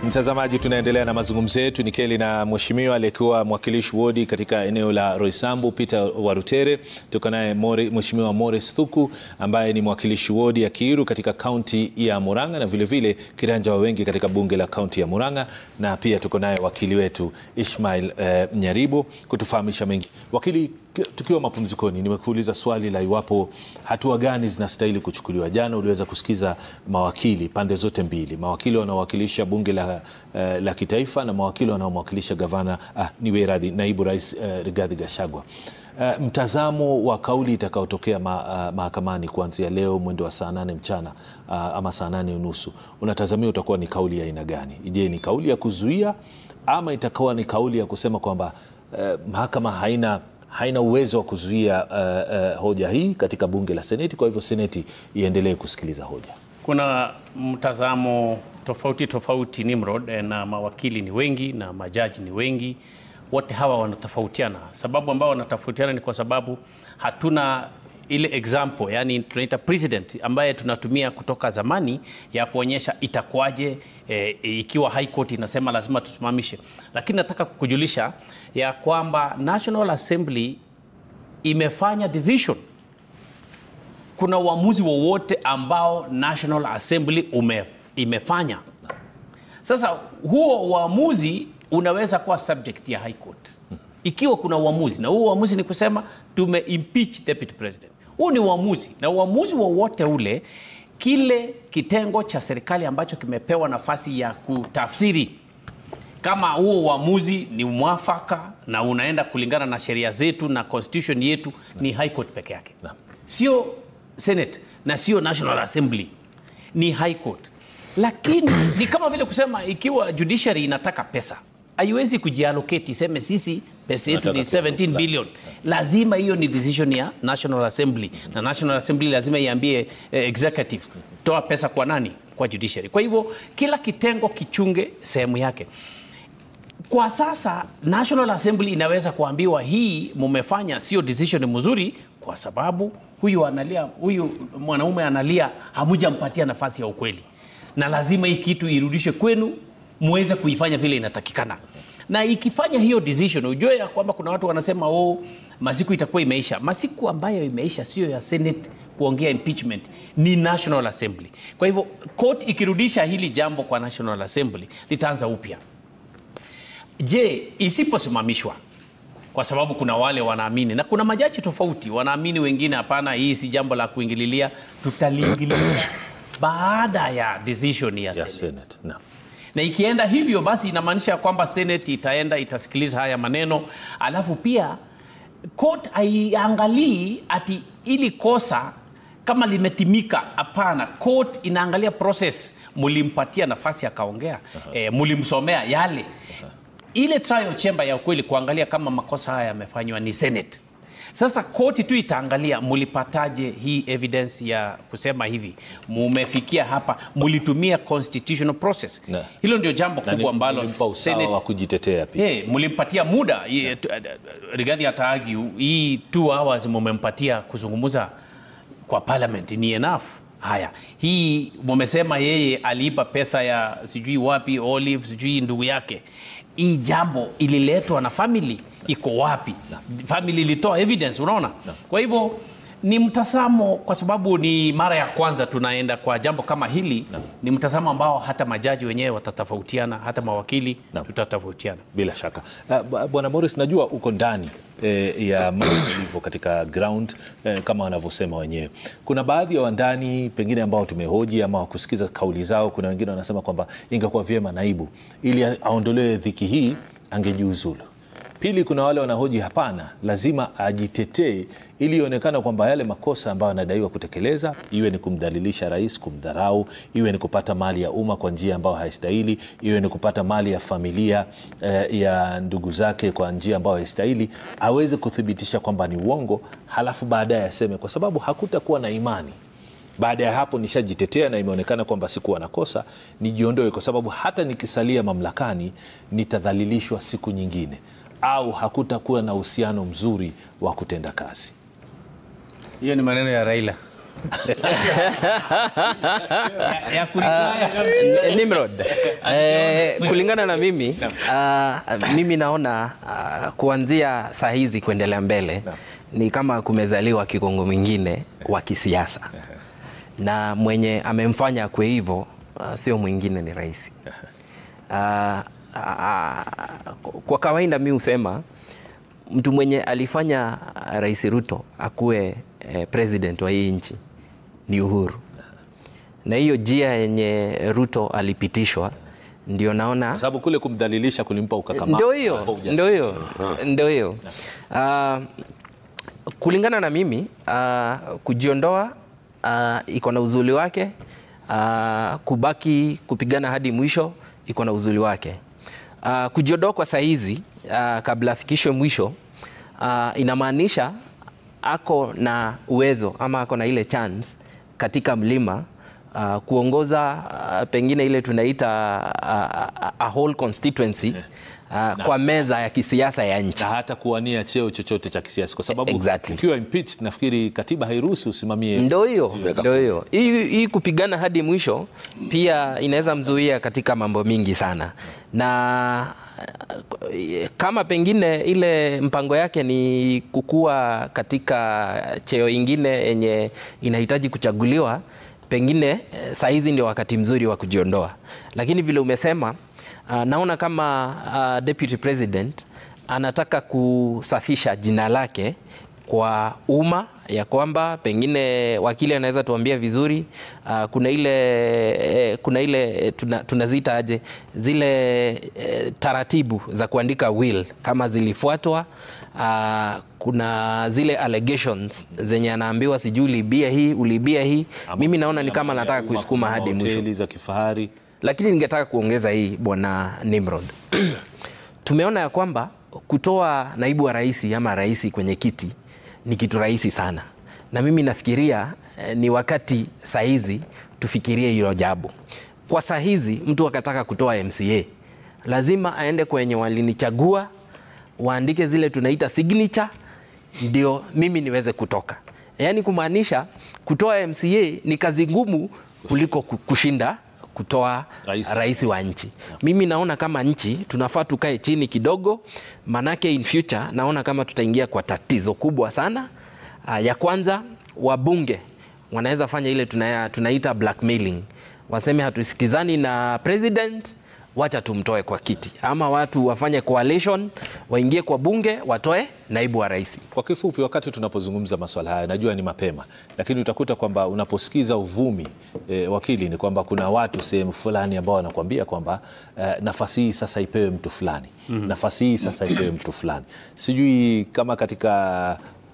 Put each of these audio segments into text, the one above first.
Mtazamaji, tunaendelea na mazungumzo yetu nikeli na mheshimiwa aliyekuwa mwakilishi wodi katika eneo la Roysambu Peter Warutere. Tuko naye mheshimiwa Morris Thuku ambaye ni mwakilishi wodi ya Kiiru katika kaunti ya Murang'a na vilevile kiranja wa wengi katika bunge la kaunti ya Murang'a, na pia tuko naye wakili wetu Ishmael eh, Nyaribo kutufahamisha mengi. Wakili, tukiwa mapumzikoni, nimekuuliza swali la iwapo hatua gani zinastahili kuchukuliwa. Jana uliweza kusikiza mawakili pande zote mbili, mawakili wanaowakilisha bunge la, uh, la kitaifa na mawakili wanaomwakilisha gavana ah, niwe radhi, naibu rais uh, Rigathi Gachagua. Uh, mtazamo wa kauli itakaotokea ma, uh, mahakamani kuanzia leo mwendo wa saa nane mchana uh, ama saa nane unusu unatazamia utakuwa ni kauli ya aina gani? Je, ni kauli ya kuzuia ama itakuwa ni kauli ya kusema kwamba uh, mahakama haina haina uwezo wa kuzuia uh, uh, hoja hii katika bunge la Seneti, kwa hivyo Seneti iendelee kusikiliza hoja. Kuna mtazamo tofauti tofauti Nimrod, na mawakili ni wengi na majaji ni wengi. Wote hawa wanatofautiana. Sababu ambao wanatofautiana ni kwa sababu hatuna ile example, yani tunaita precedent ambaye tunatumia kutoka zamani ya kuonyesha itakuwaje e, ikiwa high court inasema lazima tusimamishe. Lakini nataka kukujulisha ya kwamba National Assembly imefanya decision. Kuna uamuzi wowote ambao National Assembly ume, imefanya. Sasa huo uamuzi unaweza kuwa subject ya high court ikiwa kuna uamuzi, na huo uamuzi ni kusema tume impeach deputy president. Huu ni uamuzi, na uamuzi wowote ule, kile kitengo cha serikali ambacho kimepewa nafasi ya kutafsiri kama huo uamuzi ni mwafaka na unaenda kulingana na sheria zetu na constitution yetu, ni high court peke yake, sio senate na sio national assembly, ni high court. Lakini ni kama vile kusema ikiwa judiciary inataka pesa haiwezi kujiallocate iseme sisi pesa yetu ni 17 billion. Lazima hiyo ni decision ya National Assembly, na National Assembly lazima iambie eh, executive toa pesa kwa nani? Kwa judiciary. Kwa hivyo kila kitengo kichunge sehemu yake. Kwa sasa National Assembly inaweza kuambiwa hii mumefanya sio decision mzuri, kwa sababu huyu analia, huyu mwanaume analia, hamujampatia nafasi ya ukweli, na lazima hii kitu irudishe kwenu muweze kuifanya vile inatakikana. Na ikifanya hiyo decision, ujue ya kwamba kuna watu wanasema oh, masiku itakuwa imeisha. Masiku ambayo imeisha sio ya Senate kuongea impeachment, ni National Assembly. Kwa hivyo court ikirudisha hili jambo kwa National Assembly litaanza upya. Je, isiposimamishwa kwa sababu kuna wale wanaamini na kuna majaji tofauti wanaamini, wengine hapana, hii si jambo la kuingililia, tutaliingilia baada ya decision ya, Ya Senate. Senate. No. Na ikienda hivyo basi inamaanisha kwamba Senate itaenda itasikiliza haya maneno, alafu pia court haiangalii ati ili kosa kama limetimika. Hapana, court inaangalia process, mulimpatia nafasi akaongea, e, mulimsomea yale ile trial chamber ya ukweli kuangalia kama makosa haya yamefanywa ni Senate. Sasa koti tu itaangalia mulipataje hii evidence ya kusema hivi, mumefikia hapa, mulitumia constitutional process. Na- Hilo ndio jambo Na ni- kubwa ambalo mlimpa usawa wa kujitetea pia. Hey, mulimpatia muda Ye- tu- eh, Rigathi ataagi hii two hours mumempatia kuzungumza kwa parliament ni enough. Haya, hii mumesema yeye aliipa pesa ya sijui wapi Olive sijui ndugu yake. Hii jambo ililetwa na family iko wapi? Family ilitoa evidence, unaona? Kwa hivyo ni mtazamo, kwa sababu ni mara ya kwanza tunaenda kwa jambo kama hili. Ni mtazamo ambao hata majaji wenyewe watatofautiana, hata mawakili Naam. tutatofautiana. Bila shaka uh, b- Bwana Morris, najua uko ndani eh, ya mambo yalivyo katika ground eh, kama wanavyosema wenyewe. Kuna baadhi ya wandani pengine ambao tumehoji ama wakusikiza kauli zao. Kuna wengine wanasema kwamba ingekuwa vyema naibu, ili a- aondolewe dhiki hii, angejiuzulu. Pili, kuna wale wanahoji hapana, lazima ajitetee ili ionekana kwamba yale makosa ambayo anadaiwa kutekeleza, iwe ni kumdhalilisha rais, kumdharau, iwe ni kupata mali ya umma kwa njia ambayo haistahili, iwe ni kupata mali ya familia eh, ya ndugu zake kwa njia ambayo haistahili, aweze kuthibitisha kwamba ni uongo, halafu baadaye aseme kwa sababu hakutakuwa na imani baada ya hapo nishajitetea na imeonekana kwamba sikuwa na kosa, nijiondoe, kwa sababu hata nikisalia mamlakani nitadhalilishwa siku nyingine, au hakutakuwa na uhusiano mzuri wa kutenda kazi. Hiyo ni maneno ya Raila. ya, ya kureply. Nimrod, eh, kulingana na mimi uh, mimi naona uh, kuanzia saa hizi kuendelea mbele ni kama kumezaliwa kigongo mwingine wa kisiasa na mwenye amemfanya kwe hivyo uh, sio mwingine ni rais. Uh, uh, kwa kawaida mi husema mtu mwenye alifanya Rais Ruto akuwe eh, president wa hii nchi ni Uhuru, na hiyo njia yenye Ruto alipitishwa ndio naona Kwa sababu kule kumdhalilisha kulimpa ukakamavu. ndio hiyo kumpa ujasiri. ndio hiyo ndio hiyo Ah, kulingana na mimi ah, kujiondoa ah, iko na uzuri wake ah, kubaki kupigana hadi mwisho iko na uzuri wake Ah, kujiondoa kwa saizi ah, kabla afikishwe mwisho ah, inamaanisha ako na uwezo ama ako na ile chance katika mlima uh, kuongoza uh, pengine ile tunaita uh, a, a whole constituency uh, kwa meza ya kisiasa ya nchi. na hata kuwania cheo chochote cha kisiasa kwa sababu Exactly. ukiwa impeached nafikiri katiba hairuhusu usimamie Ndo hiyo ndo hiyo hii hii kupigana hadi mwisho pia inaweza mzuia katika mambo mingi sana, na eh, kama pengine ile mpango yake ni kukua katika cheo ingine yenye inahitaji kuchaguliwa, pengine eh, saa hizi ndio wakati mzuri wa kujiondoa, lakini vile umesema uh, naona kama uh, deputy president anataka kusafisha jina lake kwa umma ya kwamba pengine wakili anaweza tuambia vizuri uh, kuna ile eh, kuna ile eh, tuna, tunaziita aje zile eh, taratibu za kuandika will kama zilifuatwa uh, kuna zile allegations zenye anaambiwa sijui ulibia hii ulibia hii mimi naona ni kama nataka kuisukuma hadi mwisho hoteli za kifahari lakini ningetaka kuongeza hii bwana Nimrod. Tumeona ya kwamba kutoa naibu wa rais ama rais kwenye kiti ni kitu rahisi sana, na mimi nafikiria eh, ni wakati sahizi tufikirie hilo jambo. Kwa saa hizi mtu akataka kutoa MCA lazima aende kwenye walinichagua, waandike zile tunaita signature, ndio mimi niweze kutoka. Yaani kumaanisha kutoa MCA ni kazi ngumu kuliko ku- kushinda kutoa Rais. rais, wa nchi. Mimi naona kama nchi tunafaa tukae chini kidogo, manake in future naona kama tutaingia kwa tatizo kubwa sana. Uh, ya kwanza wabunge wanaweza fanya ile tunaya, tunaita blackmailing, waseme hatusikizani na president, wacha tumtoe kwa kiti, ama watu wafanye coalition, waingie kwa bunge, watoe naibu wa rais. Kwa kifupi, wakati tunapozungumza maswala haya, najua ni mapema, lakini utakuta kwamba unaposikiza uvumi e, wakili, ni kwamba kuna watu sehemu fulani ambao wanakuambia kwamba e, nafasi hii sasa ipewe mtu fulani nafasi hii sasa ipewe mtu fulani. Sijui kama katika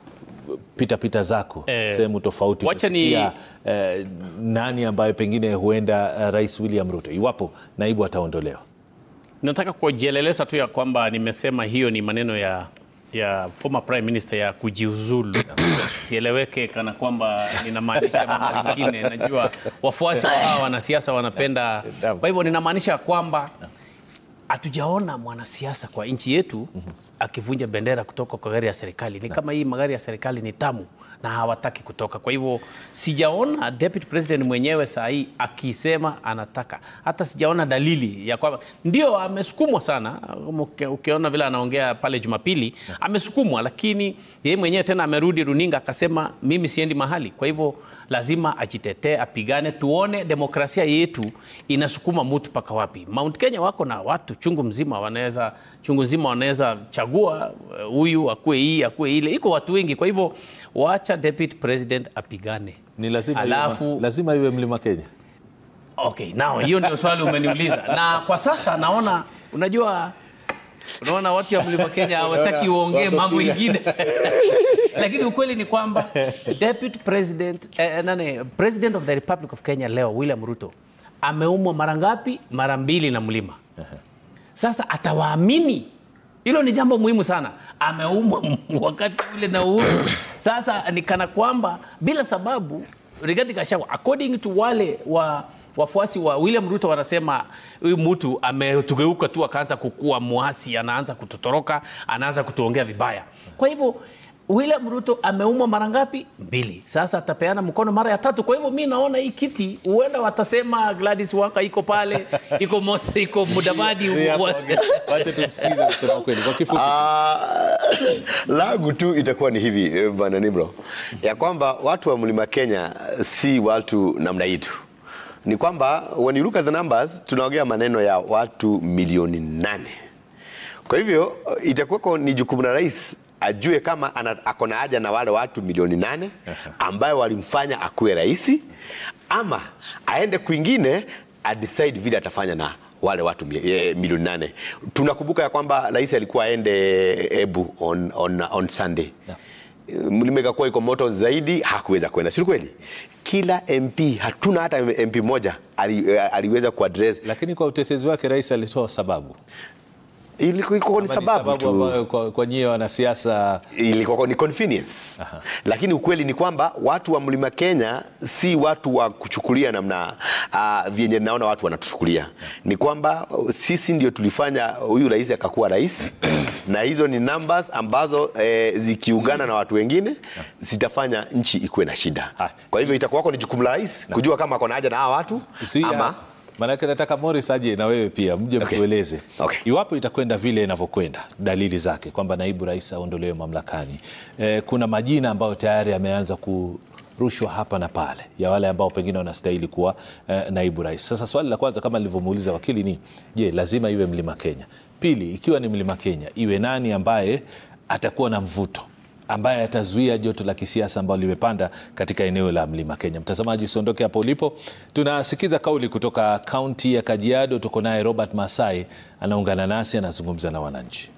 pita pita zako Eh, sehemu tofauti wacha ni- umesikia, eh, nani ambaye pengine huenda eh, Rais William Ruto iwapo naibu ataondolewa Nataka kujieleleza tu ya kwamba nimesema hiyo ni maneno ya ya former prime minister ya kujiuzulu, sieleweke kana kwamba ninamaanisha mambo mengine. Najua wafuasi wa hawa wanasiasa wanapenda, kwa hivyo ninamaanisha kwamba hatujaona mwanasiasa kwa nchi yetu akivunja bendera kutoka kwa gari ya serikali. Ni kama hii magari ya serikali ni tamu na hawataki kutoka. Kwa hivyo sijaona deputy president mwenyewe saa hii akisema anataka, hata sijaona dalili ya kwamba ndio amesukumwa sana. Uki- Ukiona vile anaongea pale Jumapili amesukumwa, lakini yeye mwenyewe tena amerudi runinga akasema mimi siendi mahali. Kwa hivyo lazima ajitetee, apigane, tuone demokrasia yetu inasukuma mtu mpaka wapi. Mount Kenya wako na watu chungu mzima, wanaweza chungu mzima wanaweza chagua eh, huyu akue hii akue ile, iko watu wengi. Kwa hivyo wacha deputy president apigane, ni lazima, Alafu- iwe, lazima iwe mlima Kenya. Okay, nao hiyo ndio swali umeniuliza, na kwa sasa naona, unajua unaona watu ya mlima Kenya hawataki uongee mambo ingine lakini ukweli ni kwamba deputy president eh, nane, president of the republic of Kenya leo William Ruto ameumwa mara ngapi? Mara mbili na mlima. Sasa atawaamini hilo ni jambo muhimu sana. Ameumwa wakati ule na Uhuru. Sasa ni kana kwamba bila sababu Rigathi Gachagua according to wale wa wafuasi wa William Ruto wanasema huyu mtu ametugeuka tu akaanza kukua mwasi, anaanza kututoroka, anaanza kutuongea vibaya. Kwa hivyo William Ruto ameumwa mara ngapi? Mbili. Sasa atapeana mkono mara ya tatu. Kwa hivyo mi naona hii kiti huenda watasema Gladys Wanga iko pale, iko Mose, iko Mudavadi. Huyu hapa wa- wange- wacha tumsikize kusema kweli kwa kifupi. Ah, langu tu itakuwa ni hivi eh, bwana Nimro, ya kwamba watu wa mlima Kenya si watu namna hii tu, ni kwamba when you look at the numbers, tunaongea maneno ya watu milioni nane. Kwa hivyo itakuwako ni jukumu la rais ajue kama ana- ako na haja na wale watu milioni nane ambayo walimfanya akuwe rais, ama aende kwingine adecide vile atafanya na wale watu mi- eh, milioni nane. Tunakumbuka ya kwamba rais alikuwa aende Ebu on, on, on Sunday mlima ikakuwa iko moto zaidi, hakuweza kwenda, si kweli? Kila MP, hatuna hata MP moja ali, eh, aliweza kuaddress. Lakini kwa utetezi wake rais alitoa sababu Ilikuwa iko ni Ama ni sababu tu ambayo kwa, kwa nyie wanasiasa ilikuwa ni convenience lakini ukweli ni kwamba watu wa mlima Kenya si watu wa kuchukulia namna uh, vyenye naona watu wanatuchukulia. Ni kwamba uh, sisi ndio tulifanya huyu rais akakuwa rais na hizo ni numbers ambazo eh, zikiungana na watu wengine zitafanya nchi ikuwe na shida. Ha. Kwa hivyo itakuwako ni jukumu la rais kujua kama ako na haja na hawa watu Zuia, ama Maanake nataka Morris aje na wewe pia mje Okay. mtueleze Okay. iwapo itakwenda vile inavyokwenda, dalili zake kwamba naibu rais aondolewe mamlakani. E, kuna majina ambayo tayari yameanza kurushwa hapa na pale ya wale ambao pengine wanastahili kuwa e, naibu rais. Sasa swali la kwanza kama nilivyomuuliza wakili ni je, lazima iwe mlima Kenya? Pili, ikiwa ni mlima Kenya, iwe nani ambaye atakuwa na mvuto ambaye atazuia joto la kisiasa ambalo limepanda katika eneo la mlima Kenya. Mtazamaji, usiondoke hapo ulipo, tunasikiza kauli kutoka kaunti ya Kajiado. Tuko naye Robert Masai, anaungana nasi, anazungumza na wananchi.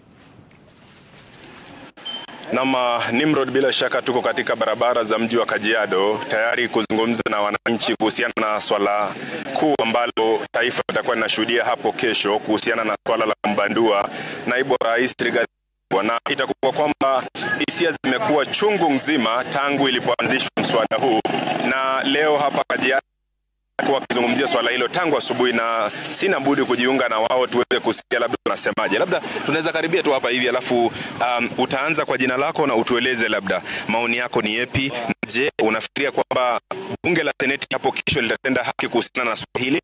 Nam Nimrod, bila shaka tuko katika barabara za mji wa Kajiado tayari kuzungumza na wananchi kuhusiana na swala kuu ambalo taifa litakuwa linashuhudia hapo kesho kuhusiana na swala la kumbandua naibu wa rais Rigathi Gachagua. na itakuwa kwamba hisia zimekuwa chungu nzima tangu ilipoanzishwa mswada huu, na leo hapa Kajiado kuwa wakizungumzia swala hilo tangu asubuhi, na sina budi kujiunga na wao tuweze kusikia labda wanasemaje. Labda tunaweza karibia tu hapa hivi, alafu um, utaanza kwa jina lako na utueleze labda maoni yako ni yepi. Na Je, unafikiria kwamba bunge la seneti hapo kesho litatenda haki kuhusiana na swala hili?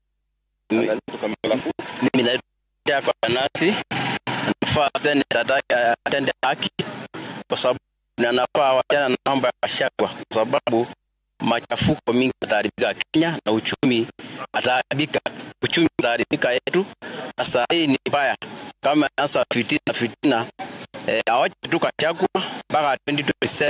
mimi naita kwa nasi nafaa seneta ata- atende haki kwa sababu na nafaa wachana na mambo ya Gachagua kwa sababu machafuko mingi ataharibika Kenya na uchumi ataharibika, uchumi utaharibika yetu. Na saa hii ni mbaya kama sasa fitina fitina, eh, awache tu Gachagua mpaka 2027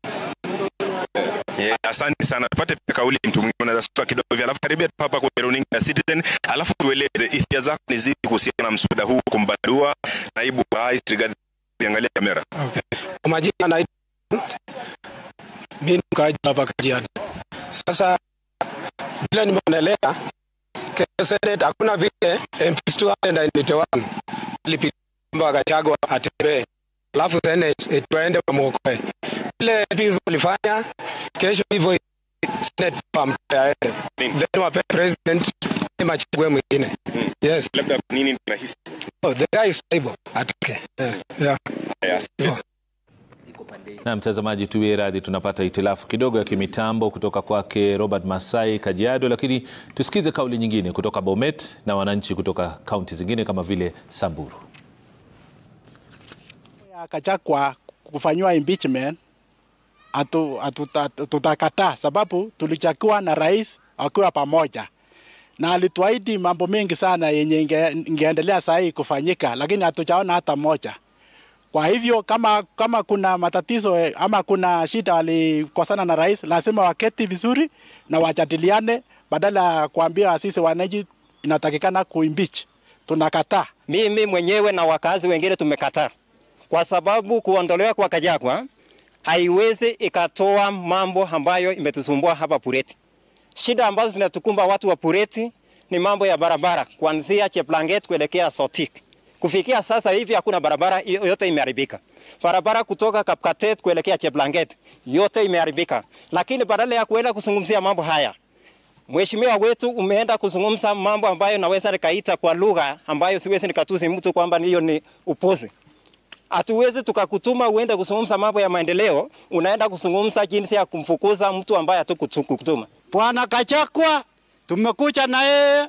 Eh, asante sana. Tupate pia kauli mtu mwingine unaweza sasa kidogo hivi, alafu karibia tu hapa kwenye runinga ya Citizen, alafu tueleze hisia zako ni zipi kuhusiana na mswada huu kumbadua naibu wa rais Rigathi. Angalia kamera. Kwa majina naitwa mimi ni mkaaji hapa Kajiado. Sasa vile nimeonelea Kenya Senate hakuna vile MPs 291 alipiga kwamba Gachagua atembee, alafu Senate tuende wamuokoe. Vile MPs walifanya kesho hivyo Senate pampe aende, then wape president ama achague mwingine. Yes, Labda nini tunahisi? oh, the guy is stable atoke. Yeah. yeah. Haya, asante. Na mtazamaji, tuwie radhi, tunapata hitilafu kidogo ya kimitambo kutoka kwake Robert Masai Kajiado, lakini tusikize kauli nyingine kutoka Bomet na wananchi kutoka kaunti zingine kama vile Samburu. ya Gachagua kufanyiwa impeachment atu, atu, atu, tutakataa sababu tulichagua na rais akiwa pamoja na alituahidi mambo mengi sana yenye inge, ingeendelea saa hii kufanyika, lakini hatujaona hata moja. Kwa hivyo kama, kama kuna matatizo eh, ama kuna shida walikosana na rais, lazima waketi vizuri na wajadiliane, badala ya kuambia sisi wananchi inatakikana kuimpeach. Tunakataa. Mimi mwenyewe na wakazi wengine tumekataa, kwa sababu kuondolewa kwa Gachagua haiwezi ikatoa mambo ambayo imetusumbua hapa Pureti. Shida ambazo zinatukumba watu wa Pureti ni mambo ya barabara, kuanzia Cheplanget kuelekea Sotik. Kufikia sasa hivi hakuna barabara, yote imeharibika. Barabara kutoka Kapkatet kuelekea Cheplanget yote imeharibika, lakini badala ya kuenda kuzungumzia mambo haya Mheshimiwa wetu umeenda kuzungumza mambo ambayo naweza nikaita kwa lugha ambayo siwezi nikatusi mtu kwamba hiyo ni upuzi. Hatuwezi tukakutuma uende kuzungumza mambo ya maendeleo, unaenda kuzungumza jinsi ya kumfukuza mtu ambaye hatukutuma. Bwana Kachakwa tumekuja na yeye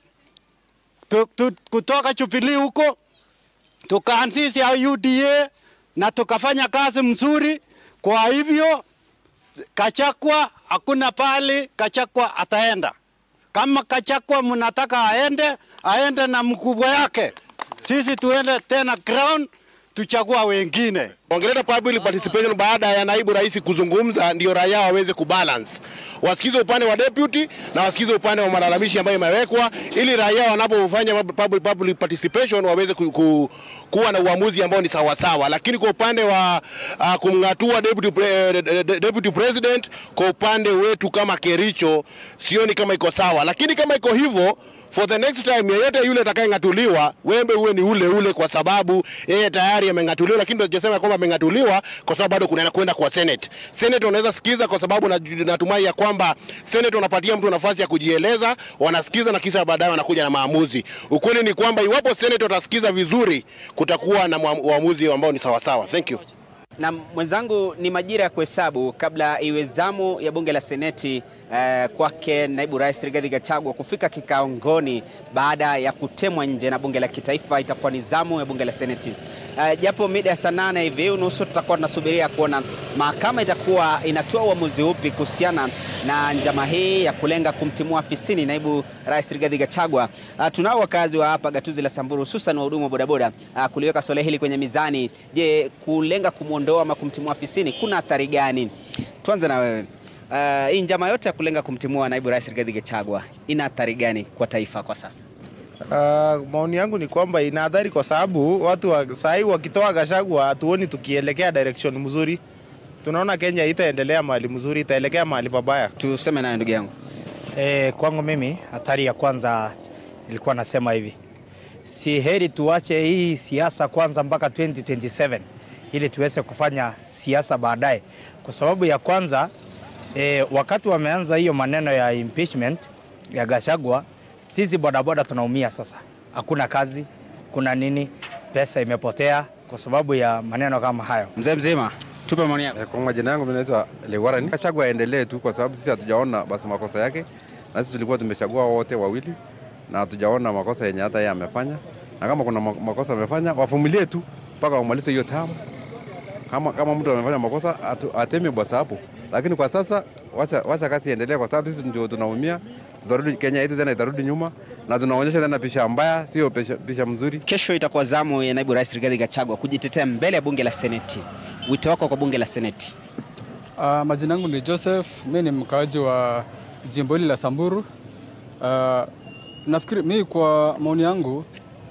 tu, tu, kutoka Jubilee huko tukaanzisha UDA na tukafanya kazi mzuri. Kwa hivyo Kachakwa hakuna pali Kachakwa ataenda. Kama Kachakwa mnataka aende, aende na mkubwa yake, sisi tuende tena ground tuchagua wengine. Ongeleta public participation baada ya naibu rais kuzungumza, ndio raia waweze kubalance, wasikize upande wa deputy na wasikize upande wa malalamishi ambayo imewekwa, ili raia wanapofanya public, public participation waweze ku, ku, kuwa na uamuzi ambao ni sawasawa. Lakini kwa upande wa uh, kumng'atua deputy, pre, deputy president, kwa upande wetu kama Kericho sioni kama iko sawa, lakini kama iko hivyo for the next time yeyote yule atakayeng'atuliwa wembe uwe ni ule ule, kwa sababu yeye tayari ameng'atuliwa, lakini tunasema kwamba ameng'atuliwa kwa sababu bado kuna kwenda kwa Senate. Senate wanaweza sikiza, kwa sababu natumai ya kwamba Senate wanapatia mtu nafasi ya kujieleza, wanasikiza na kisha baadaye wanakuja na maamuzi. Ukweli ni kwamba iwapo Senate watasikiza vizuri, kutakuwa na uamuzi ambao ni sawasawa. Thank you. Na mwenzangu, ni majira ya kuhesabu kabla iwe zamu ya bunge la seneti eh, kwake naibu rais Rigathi Gachagua kufika kikaongoni baada ya kutemwa nje na bunge la kitaifa. Itakuwa ni zamu ya bunge la seneti eh, japo mida ya saa nane hivi unusu tutakuwa tunasubiria kuona mahakama itakuwa inatoa uamuzi upi kuhusiana na njama hii ya kulenga kumtimua afisini naibu rais Rigathi Gachagua. Uh, tunao wakazi wa hapa gatuzi la Samburu hususan wahudumu wa bodaboda uh, kuliweka swala hili kwenye mizani. Je, kulenga kumwondoa ama kumtimua afisini kuna athari gani? Tuanze na wewe. Uh, hii njama yote ya kulenga kumtimua naibu rais Rigathi Gachagua ina athari gani kwa taifa kwa sasa? Uh, maoni yangu ni kwamba ina athari kwa sababu watu wa, sahii wakitoa Gachagua hatuoni tukielekea direction mzuri. Tunaona Kenya itaendelea mahali mzuri, itaelekea mahali pabaya. Tuseme nayo ndugu yangu. E, kwangu mimi hatari ya kwanza ilikuwa nasema hivi, si heri tuache hii siasa kwanza mpaka 2027 ili tuweze kufanya siasa baadaye, kwa sababu ya kwanza e, wakati wameanza hiyo maneno ya impeachment ya Gachagua, sisi bodaboda tunaumia sasa. Hakuna kazi, kuna nini, pesa imepotea kwa sababu ya maneno kama hayo. Mzee mzima, tupe maoni yako. Kwa majina yangu mimi naitwa Lewarani. Gachagua aendelee tu, kwa sababu sisi hatujaona basi makosa yake, na sisi tulikuwa tumechagua wote wawili na hatujaona makosa yenye hata yeye amefanya, na kama kuna makosa amefanya wavumilie tu mpaka wamalize hiyo tamu. Kama, kama mtu amefanya makosa atu, ateme bwasa hapo, lakini kwa sasa wacha, wacha kazi iendelee, kwa sababu sisi ndio tunaumia. Tutarudi Kenya yetu tena itarudi nyuma, na tunaonyesha tena picha mbaya, sio picha, picha mzuri. Kesho itakuwa zamu ya naibu rais Rigathi Gachagua kujitetea mbele ya bunge la seneti. Wito wako kwa bunge la seneti? Uh, majina yangu ni Joseph, mi ni mkaaji wa jimbo hili la Samburu. Uh, nafikiri mi kwa maoni yangu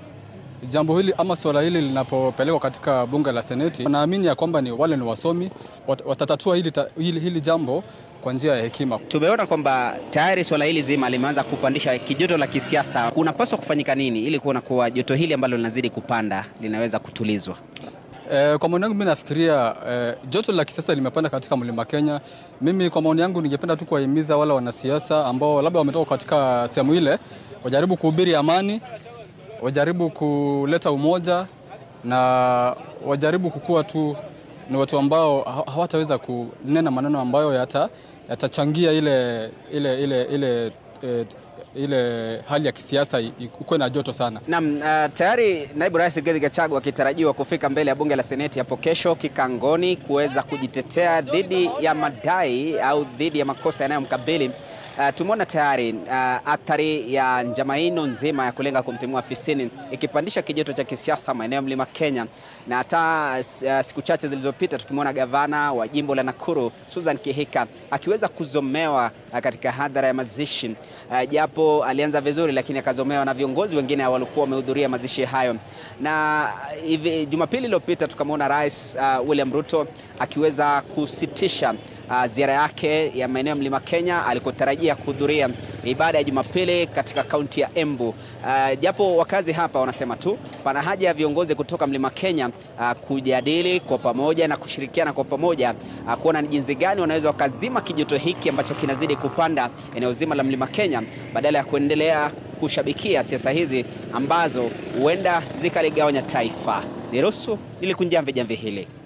jambo hili ama swala hili linapopelekwa katika bunge la seneti, naamini ya kwamba ni wale ni wasomi wat, watatatua hili, hili, hili jambo kwa njia ya hekima. Tumeona kwamba tayari swala hili zima limeanza kupandisha kijoto la kisiasa. Kunapaswa kufanyika nini ili kuona kuwa joto hili ambalo linazidi kupanda linaweza kutulizwa? Eh, kwa maoni yangu mimi nafikiria eh, joto la kisiasa limepanda katika mlima Kenya. Mimi kwa maoni yangu ningependa tu kuwahimiza wale wanasiasa ambao labda wametoka katika sehemu ile wajaribu kuhubiri amani, wajaribu kuleta umoja na wajaribu kukuwa tu ni watu ambao hawataweza kunena maneno ambayo yata yatachangia ile ile ile ile e, ile hali ya kisiasa ikuwe na joto sana. Naam, uh, tayari naibu rais Rigathi Gachagua akitarajiwa kufika mbele ya bunge la seneti hapo kesho kikangoni kuweza kujitetea dhidi ya madai au dhidi ya makosa yanayomkabili. Uh, tumeona tayari uh, athari ya njama hino nzima ya kulenga kumtimua afisini ikipandisha kijoto cha kisiasa maeneo ya mlima Kenya, na hata uh, siku chache zilizopita tukimwona gavana wa jimbo la Nakuru Susan Kihika akiweza kuzomewa uh, katika hadhara ya mazishi uh, japo alianza vizuri, lakini akazomewa na viongozi wengine walikuwa wamehudhuria mazishi hayo. Na hivi Jumapili iliyopita tukamwona Rais uh, William Ruto akiweza kusitisha uh, ziara yake ya maeneo ya mlima Kenya alikotarajia kuhudhuria ibada ya Jumapili katika kaunti ya Embu. Uh, japo wakazi hapa wanasema tu pana haja ya viongozi kutoka mlima Kenya uh, kujadili kwa pamoja na kushirikiana kwa pamoja uh, kuona ni jinsi gani wanaweza wakazima kijoto hiki ambacho kinazidi kupanda eneo zima la mlima Kenya badala ya kuendelea kushabikia siasa hizi ambazo huenda zikaligawanya taifa. Niruhusu nilikunjamve jamvi hili.